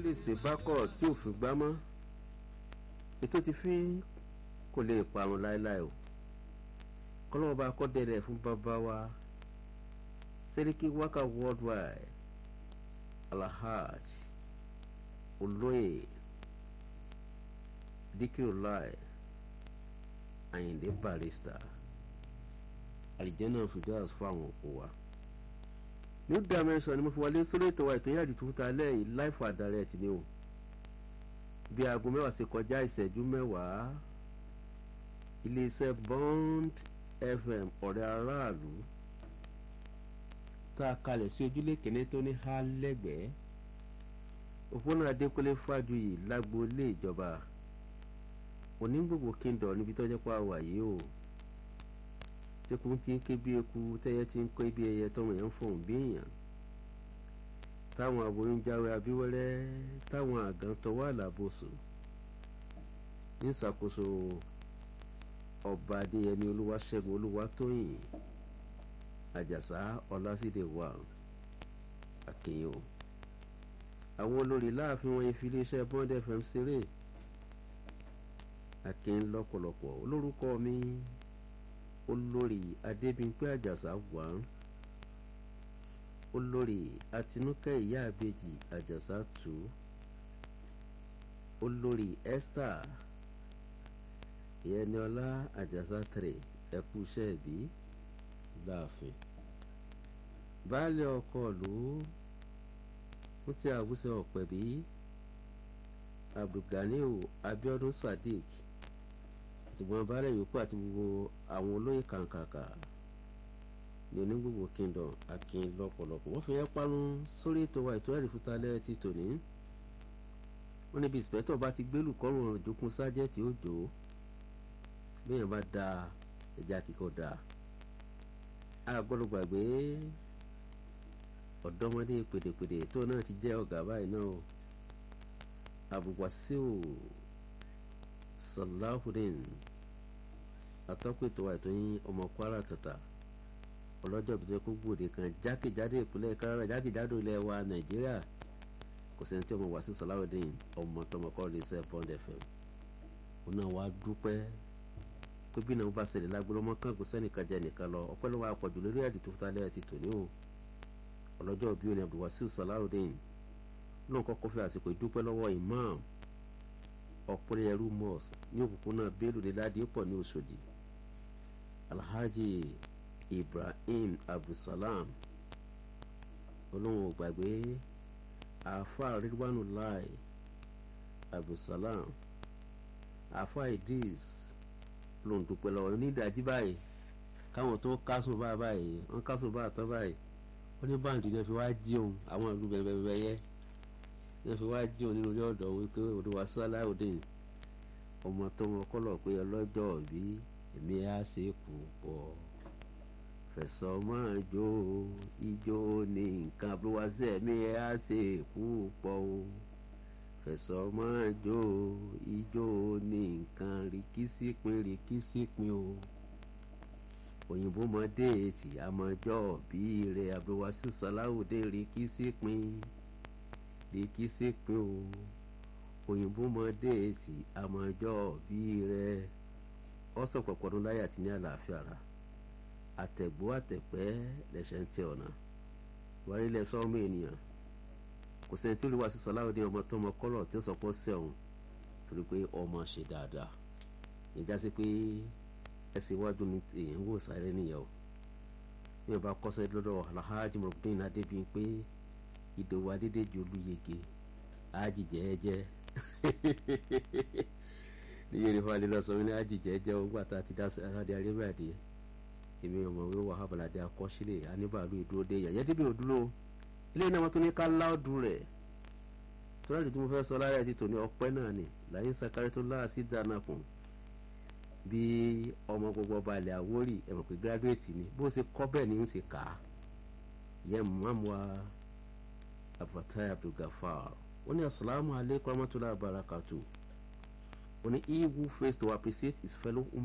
lè ṣe bákọ̀ tí òfin gbá mọ́ ètò ti fi kò lè parun láéláé o kọ́lọ́wọ́ bá kọ́ dẹ́rẹ́ fún bàbá wa sẹ́ríkì wákà worldwide alahaj olóyè dikirulai ayinde barista àlìjẹ́nà fìdáàs fún àwọn òkú wa new dimension ni mo fi wọlé sórí ètò wa ètò yàrá ìtúta lẹ́yìn life and direct ni o bí aago mẹ́wàá ṣe kọjá ìṣẹ́jú mẹ́wàá iléeṣẹ́ bond fm ọ̀rẹ́ aráàlú tá a kalẹ̀ sí ojúlé kìíní tó ní há lẹ́gbẹ̀ẹ́ òpónà adékọ́lé fájuyì lágboolé ìjọba onígbògbò kíndọ̀ níbi tó jẹ́ pé a wà yìí o tẹkùn ti ń ké bí eku tẹ́yẹ ti ń kó bí ẹyẹ tọmọ yẹn ń fọhùn bí èèyàn táwọn aboyún jáwé abíwẹ́rẹ́ táwọn àgàn tọwọ́ àlàbòsùn ní ìṣàkóso ọba adéyẹmí olúwaṣẹ́gun olúwatóyìn àjàsá ọlásídé wà àkèyàn àwọn olórí láàfin wọn fi iléeṣẹ́ bond fm ṣeré àkèyàn lọ́pọ̀lọpọ̀ olórúkọ mi olórí adébímpé àjàsá wà olórí àtinúkẹ́ ìyá àbèjì àjàsá tù olórí esther ìyẹnìọlá àjàsá tẹrẹ ẹkú iṣẹ́ ìbí láàfin baálé ọkọ ló ń tí àwùsẹ ọpẹbí abdulganiu abiodun sadiq àtìgbọn baálé yòókù àti gbogbo àwọn olóyè kàǹkàǹkà ní onígbogbo kingdom akin lọ́pọ̀lọpọ̀ wọ́n fi yẹn parun sórí ètò wa ètò ẹ̀rí fútalẹ́ ti tòní wọ́n níbi ìsìpẹ́tọ̀ bá ti gbélù kọ́rùn ọ̀dùnkún sájẹ́tì òjò bẹ́ẹ̀ bá da ẹja kíkọ́ da a gbọ́dọ̀ gbàgbé ọ̀dọ́mọdé pèdèpèdè tó náà ti jẹ́ ọ̀gá báyìí náà o abùwàsíù salahudeen atọ́pẹ̀tọ́ àìtọ́yìn ọmọ kwara tata ọlọ́jọ́ ìbíjẹ́ kó gbòde kan jákèjádò ìpínlẹ̀ kára jákèjádò ilẹ̀ wa nàìjíríà kò sẹ́ni tí ọmọ wàsíù salahudeen ọmọ tọmọkọ́ lè sẹ́ pond fm òun náà wàá dúpẹ́ pé bí náà bá ṣẹlẹ̀ lágbóró mọ́ kàn kó sẹ́nìkan jẹ́ nìkan lọ ọpẹ́ ló wà pọ̀jù lórí ẹ̀dì tó fúta lẹ́yìn ti tòní o ọlọ́jọ́ bíi oní abdulwasiu salawudeen náà kọ́kọ́ fi àsìkò ìdúpẹ́ lọ́wọ́ imam ọ̀pẹ́rẹ́ ẹrú mosque ní òpópónà bello ní ládìpọ̀ ní Òṣòdì alhaji ibrahim abdulsalam olóhùn ò gbàgbé àáfà ridwanu lai abdulsalam àáfà idris ló ń dúpẹ́ lọ́wọ́ ní ìdájí báyìí káwọn tó kásùn bá báyìí wọ́n kásùn bá tán báyìí wọ́n ní báńdì náà fi wá jí òun àwọn ìlú bẹ̀rẹ̀bẹ̀rẹ̀ yẹ náà fi wá jí òun nínú ilé ọ̀dọ̀ wípé olúwa Salaudeen ọmọ tó mọ kọ́lọ̀ pé ọlọ́jọ́ bí èmi á ṣe kú pọ̀ fẹ̀sọ̀ máa jó ijó ní nǹkan abúlúwàsẹ̀ mi á ṣe kú pọ̀ o fẹ̀sọ̀ máa jó ijó ní nǹkan rìkísípin rìkísípin o òyìnbó mọdé tí àmọjọ bí rẹ abdulwasiu Salaudeen rìkísípin rìkísípin o òyìnbó mọdé tí àmọjọ bí rẹ ọsàn pọpọdún láyé àti ní àlàáfíà ra àtẹ̀gbó àtẹ̀pẹ́ lẹ́sẹ̀ ń tẹ ọ̀nà wárí lẹ́sọ̀ ọmọ ènìyàn kò sẹ́ni tí olùwàsíù Salaudeen ọmọ tó ọmọ kọ́lọ̀ tí ó sọ pé ó sẹ́wọ̀n torí pé ọmọ ṣe dáadáa ìjà sí pé ẹsẹ̀ iwájú ni èèyàn wò sáré nìyẹn o bí wọn bá kọ́sẹ́ lọ́dọ̀ alhaji mọ̀gbìn adébíyí pé ìdòwò adédèjì olúyege ájì jẹ́ẹ́jẹ́ ní yorùbá alẹ́ lọ sọ wí ní ájì jẹ́ẹ́jẹ́ o gbà tá a ti dá sáde arábíàdé èmi ọmọ wí wà hábàládé akọ́sílẹ̀ aníbàálù ìdúró dé yàyẹ́ débi òdúró ilé náà wọn tún ní ká láòdù rẹ̀ tọ́lájú tí mo fẹ́ sọ lára ẹ̀ ti tò ní ọpẹ́ náà ni láyé sakari tó láàsì dáná kùn bí ọmọ gbogbo ọba ilẹ̀ àwórì ẹ̀ mọ̀ pé gírádùétì ni bó ṣe kọ́ bẹ́ẹ̀ ni ń ṣe kà á yẹ mọ́mọ́ abatai abdulgafar ó ní asalaamu aleykum rahmatulahi barakatu ó ní he who fails to appreciate his fellow human.